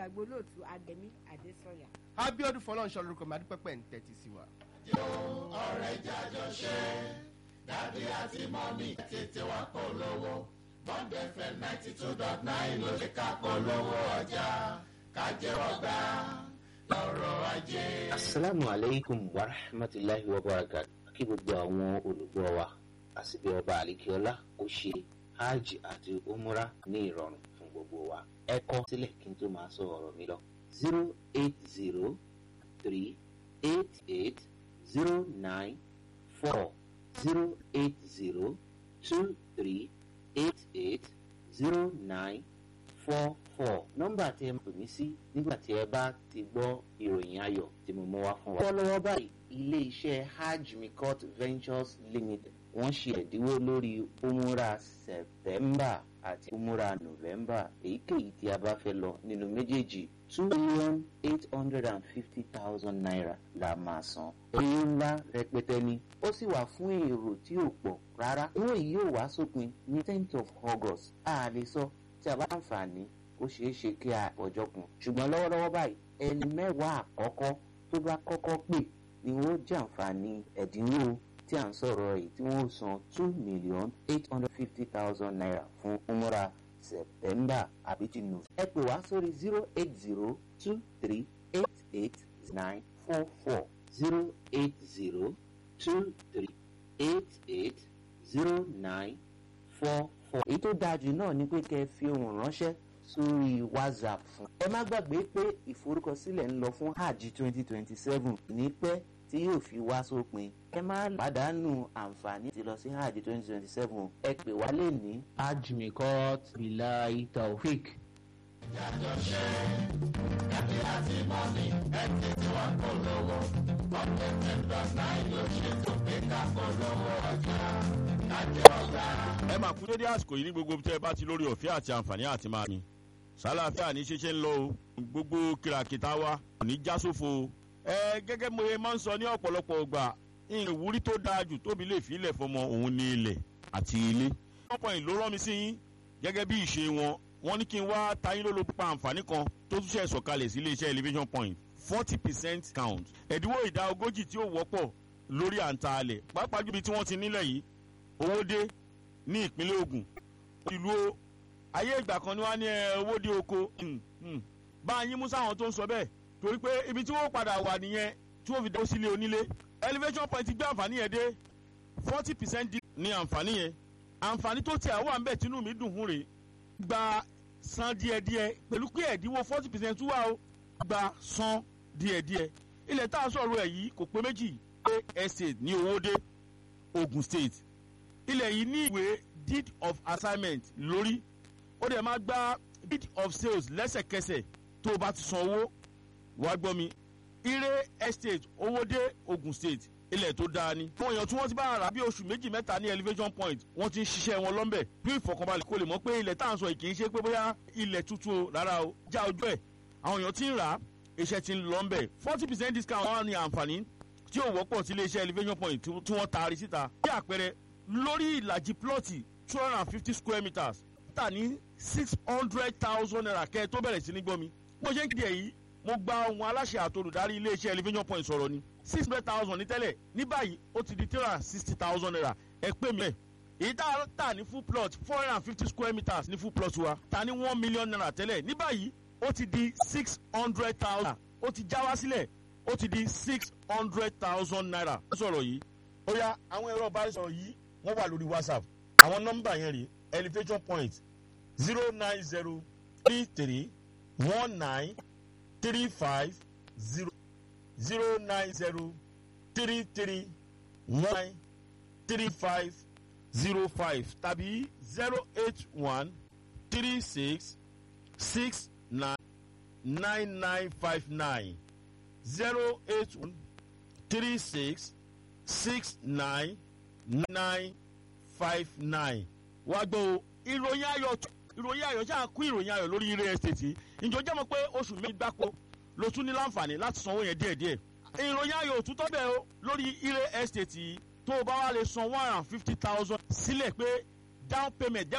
gbàgbé olóòtú agẹmí adésọyà. abiodun fọlọ́nṣọ́ lórúkọ mi adúpẹ́pẹ́ ń tẹ́tí sí wa. ọ̀rẹ́ jájọ ṣe dádì àti mọ́mí tètè wá polówó bond fm ninety two dot nine ló lè ká polówó ọjà kájẹ́wọ́ gbà lọ́rọ̀ ajé. asalaamu aleykum wa rahmatulahi wa barakatu kí gbogbo àwọn olùgbọ́ wa àsìbí ọba àlekíọ́lá ó ṣe hajj àti umra ní ìrọ̀rùn fún gbogbo wa ẹ kọ sílẹ̀ kí n tó máa sọ ọ̀rọ̀ mi lọ zero eight zero three eight eight zero nine four zero eight zero two three eight eight zero nine four four nọ́mbà tí ẹ pè mí sí nígbà tí ẹ bá ti gbọ́ ìròyìn ayọ̀ tí mo mú wá fún wa. lọ́wọ́lọ́wọ́ báyìí ilé iṣẹ́ hajj mikot ventures limited wọ́n ṣe ẹ̀dínwó lórí umura september àti umura november èyíkéyìí tí a bá fẹ́ lọ nínú méjèèjì two million eight hundred and fifty thousand naira la máa san. owó ńlá rẹpẹtẹ ni ó sì wà fún èrò tí ò pọ̀ rárá. owó yìí yóò wá sópin ní tenth of august a lè sọ tí a bá láǹfààní ó ṣeé ṣe kí a pọ̀jọ́ kun. ṣùgbọ́n lọ́wọ́lọ́wọ́ báyìí ẹni mẹ́wàá àkọ́kọ́ tó bá kọ́kọ́ pè ni wọ́n jàǹfààní ẹ̀dínwó tí à ń sọ̀rọ̀ yìí tí wọ́n san two million eight hundred fifty thousand naira fún umura september àbí ti nù. ẹ pè wá sórí zero eight zero two three eight eight nine four four zero eight zero two three eight eight zero nine four four. èyí tó dáa jù náà ni pé kẹ́ ẹ fi ohùn ránṣẹ́ sórí whatsapp fún. ẹ má gbàgbé pé ìforúkọsílẹ̀ ń lọ fún hajj twenty twenty seven ní pẹ́ tí yóò fi wá sópin. ẹ má pàdánù àǹfààní ti lọ sí hajj twenty twenty seven ẹ pè wá lè ní. hajj mikot bilai taofik. jájọ ṣe dádì àti mọ́mí ẹ tètè wá polówó bond fm dot nine ló ṣe tó pé ká polówó ọjà kájẹ́wọ́ gbà. ẹ máa kú dédé àsìkò yìí ní gbogbo tẹ́ ẹ bá ti lórí ọ̀fẹ́ àti àǹfààní àti máa ní. sálàáfíà ní ṣeṣe ń lọ o gbogbo kìràkìtà wa kò ní já sófo o. ẹ gẹ́gẹ́ mo ye máa ń sọ ní ọ̀pọ̀lọpọ̀ ọgbà ìwúrí tó dáa jù tóbi lè fi ilẹ̀ fọmọ òun ní ilẹ̀ àti ilé. wọ́n pọ̀ yìí ló rán mi sí yín gẹ́gẹ́ bí ìṣe wọn wọ́n ní kí n wá tayín lólo pa àǹfààní kan tó tún ṣe sọ̀kalẹ̀ sí iléeṣẹ́ elevation point forty percent count ẹ̀dínwó ìdá ogójì tí ó wọ́pọ̀ lórí àǹtà alẹ̀ pàápàá jùlọ tí wọ́n ti nílẹ̀ yìí owó dé ní ìpínlẹ̀ ogun ìlú o ayé ìgbà kan ni wọ́n á ní ẹ, owó dé oko Hmm, hmm. bá a yín mú sáwọn tó ń sọ bẹ́ẹ̀ torí pé ibi tí wọ́n padà wà nìyẹn tí wọ́n fi dáwọ́ sílé onílé elevation point gbé àǹfààní yẹn dé forty percent ní àǹfààní yẹn àǹfààní tó tiẹ̀ wà ń bẹ̀ tínú mi dùn fún rèé gba san díẹ̀díẹ̀ pẹ̀lú pé ẹ̀dínwó forty percent wà o gba san díẹ̀díẹ̀ ilẹ̀ tá a sọ̀rọ̀ ẹ̀ yìí kò pé méjì pé estate ní owóde ogun state ilẹ̀ yìí ní ìwé deed of assignment lórí ó dẹ̀ máa gba deed of sales lẹ́sẹ̀kẹsẹ̀ tó o bá ti san owó wàá gbọ́ mi ire estate owóde ogun state ilẹ̀ tó dáa ni. àwọn èèyàn tí wọ́n ti bá ara bí oṣù méjì mẹ́ta ní elevation point wọ́n ti ń ṣiṣẹ́ wọn lọ́nbẹ̀ bí ìfọkànbalẹ̀ kó lè mọ̀ pé ilẹ̀ tá à ń sọ yìí kì í ṣe pé bóyá ilẹ̀ tuntun o rárá o já ojú ẹ̀ àwọn èèyàn ti ń rà á iṣẹ́ ti ń lọ́nbẹ̀ forty percent discount wọn ní àǹfààní tí ò wọ́pọ̀ sí iléeṣẹ́ elevation point tí tí wọ́n taari síta. bí àpẹẹrẹ lórí ìlàjì plọ́ọ̀tì two hundred and fifty square meters tà ní six hundred thousand naira kẹ́ ẹ tó bẹ̀rẹ̀ sí ní gbọ́ mi. bó ṣe ń kéde èyí mo gba ohun aláṣẹ àtolùdarí iléeṣẹ́ elevation point sọ̀rọ̀ ni six hundred thousand ní tẹ́lẹ̀ ní báyìí ó ti di three hundred and sixty thousand naira ẹ pè mí ẹ̀ èyí tá a tà ní full plot four hundred and fifty square meters ní full plot wa ta ní one million naira tẹ́lẹ̀ ní báyìí ó ti di six hundred thousand ó ti já wá sílẹ̀ ó ti di six hundred thousand naira. ó sọ̀rọ̀ yìí ó yá àwọn ẹ̀rọ ìbánisọ̀rọ̀ yìí wọ́n wà lórí whatsapp àwọn nọ́mbà yẹn rèé elevation point zero nine zero three three one nine three five zero zero nine zero three three one three five zero five tàbí zero eight one three six six nine nine nine five nine zero eight one three six six nine nine five nine. wá gbọ́ o ìròyìn ayọ̀ t- ìròyìn ayọ̀ ṣáà kú ìròyìn ayọ̀ lórí real estate yìí ǹjọ́ jẹ́ mọ̀ pé oṣù méjì gbáko ló tún ní láǹfààní láti sanwó yẹn díẹ̀díẹ̀ ìròyìn ayọ̀ òtútọ́ bẹ́ẹ̀ o lórí real estate yìí tó o bá wá lè san one hundred and fifty thousand sílẹ̀ pé down payment jẹ́